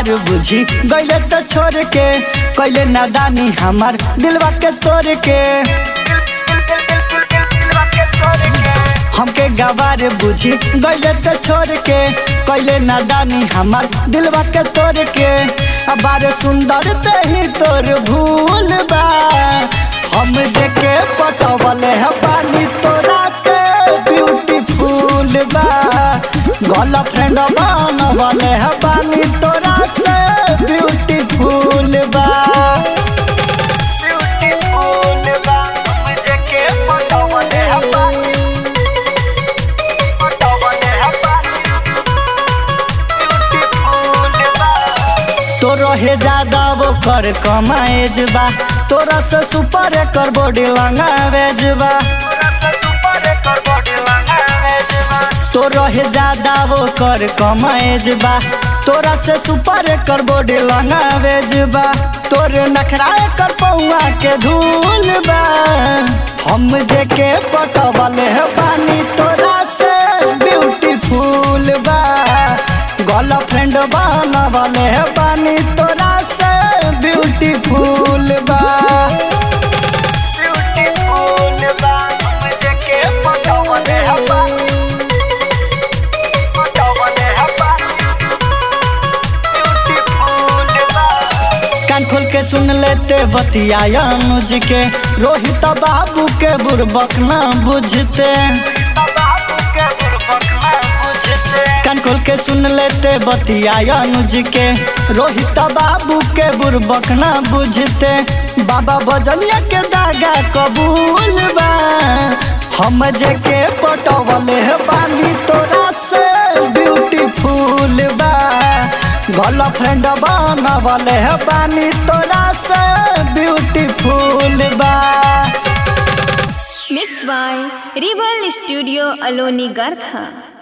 गवार बुझी गैले तो छोड़ के कैले नादानी हमार दिलवा के तोड़ के हमके गवार बुझी गैले तो छोड़ के कैले नादानी हमार दिलवा के तोड़ के बार सुंदर ते ही तोर भूल बा हम जेके पटवले है पानी तोरा से ब्यूटीफुल बा गर्लफ्रेंड बनवले है पानी तोरा से ब्यूटीफुल बा ब्यूटीफुल बा हम जेके पटवले है पानी पटवले है पानी ब्यूटीफुल बा तो रहे ज्यादा वो कर कमाएज बा तोरा से सुपर कर बॉडी लंगावेज बा तो रहे ज्यादा वो कर कमाएज बा तोरा से सुपर कर बॉडी लंगावेज बा तोर नखरा कर पौआ के धूल बा हम जेके पटवले है पानी तोरा से ब्यूटीफुल बा गर्लफ्रेंड बनवले है पानी तोरा से ब्यूटीफुल बा ब्यूटीफुल बा हम जेके पटवले है पानी पटवले है पानी ब्यूटीफुल बा कान खोल के सुन लेते बतिया अनुज के रोहित बाबू के बुरबक न बुझते कान खोल के सुन लेते बतिया अनुज के रोहित बाबू के बुरबक न बुझते बाबा बजलिया के दागा कबूल बा हम जेके पटवले है पानी तोरा से ब्यूटीफुल बा गर्लफ्रेंड बनवले है पानी तोरा से ब्यूटीफुल बा Mixed by Rebel Studio Aloni Garkha.